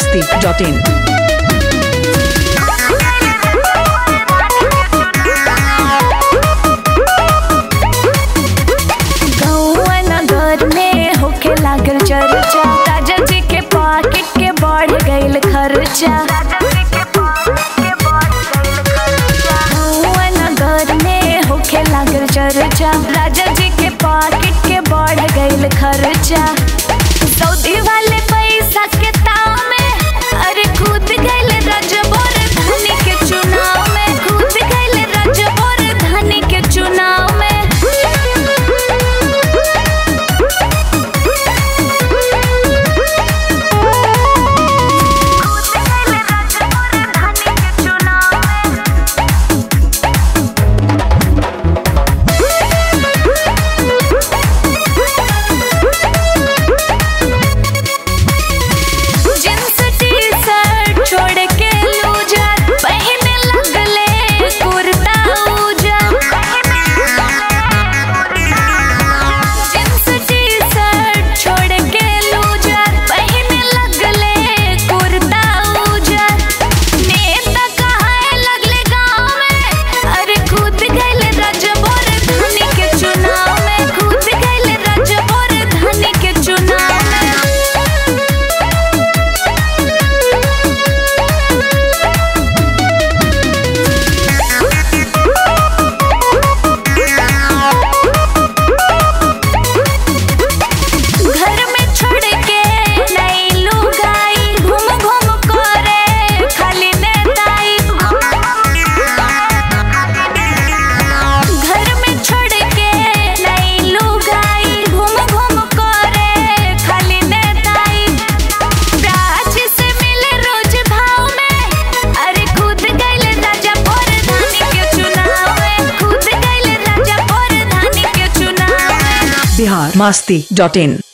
masti.in. गौआ नगर में होखे लागल चर्चा राजा जी के पॉकेट के बढ़ गईल खर्चा गौआ नगर में होखे लागल चर्चा राजा जी के पॉकेट के बढ़ गईल खर्चा सऊदी वाले पैसा के ताव में अरे कूद गईल रजबोर धनी के चुनाव में कूद गईल रजबोर धनी के चुनाव में जींस टी-शर्ट छोड़ के लूजर पहने लगले कुर्ता उजर जींस टी-शर्ट छोड़ के लूजर पहने लगले कुर्ता उजर नेता कहाए लगले गाँव में अरे कूद गइले रजबोर धनी के चुनाव में कूद गइले रजबोर धनी के चुनाव में घर में छोड़ के नई लुगाई घूम घूम करे खाली नेताई घर में छोड़ के नई लुगाई घूम घूम करे खाली नेताई राज से मिले रोज भाव में अरे कूद गइले राजा पर धानी के चुनाव में कूद गइले राजा पर धानी के चुनाव में Bihar masti.in.